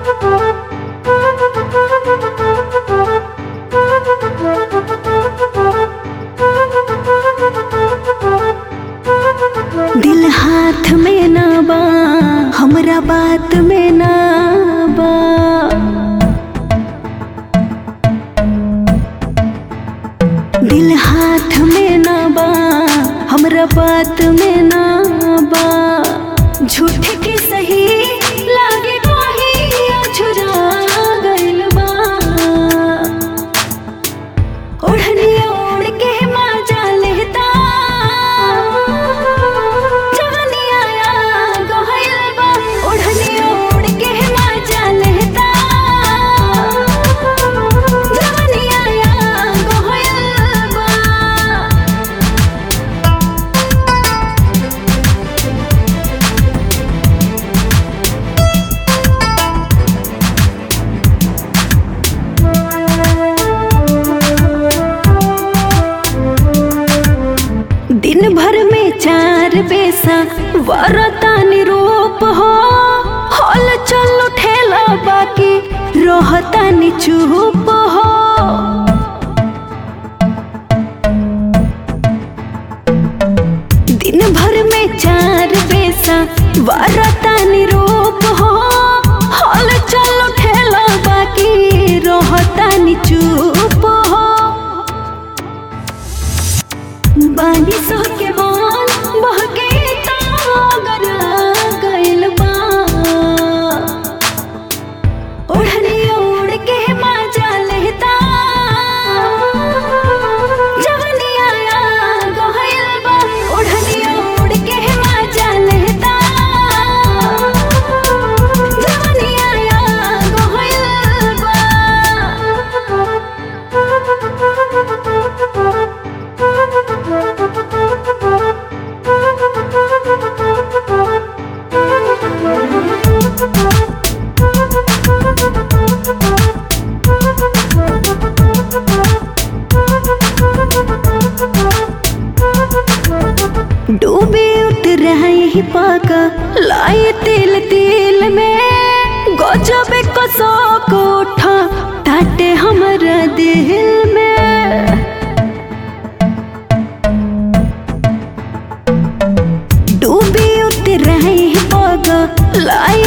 दिल हाथ में ना बा हमरा बात में ना बा दिल हाथ में ना बा हमरा बात में ना बा झूठ के सही लागे कोही छुरा गइल बा ओढ़नी ओढ़ के मजा लेता जवानी आया गहल बा ओढ़नी ओढ़ के मजा लेता जवानी आया गहल बा दिन भर में चार पैसा वरता निरूप हो हल चल ठेला बाकी रहता नि चुप हो दिन भर में चार पैसा वरता निरूप हो हल चल ठेला बाकी रहता नि चुप हो बानी सो के मान बहके तागर गइल बा ओढ़नी ओढ़ के मजा लेता जवनी आया गहल बा ओढ़नी ओढ़ के मजा लेता जवनी आया गहल बा डूबे उठ रहे ही पाका लाए तिल तिल में गजब कसो को उठा टाटे हमरा दिल में डूबे उठ रहे ही पाका लाए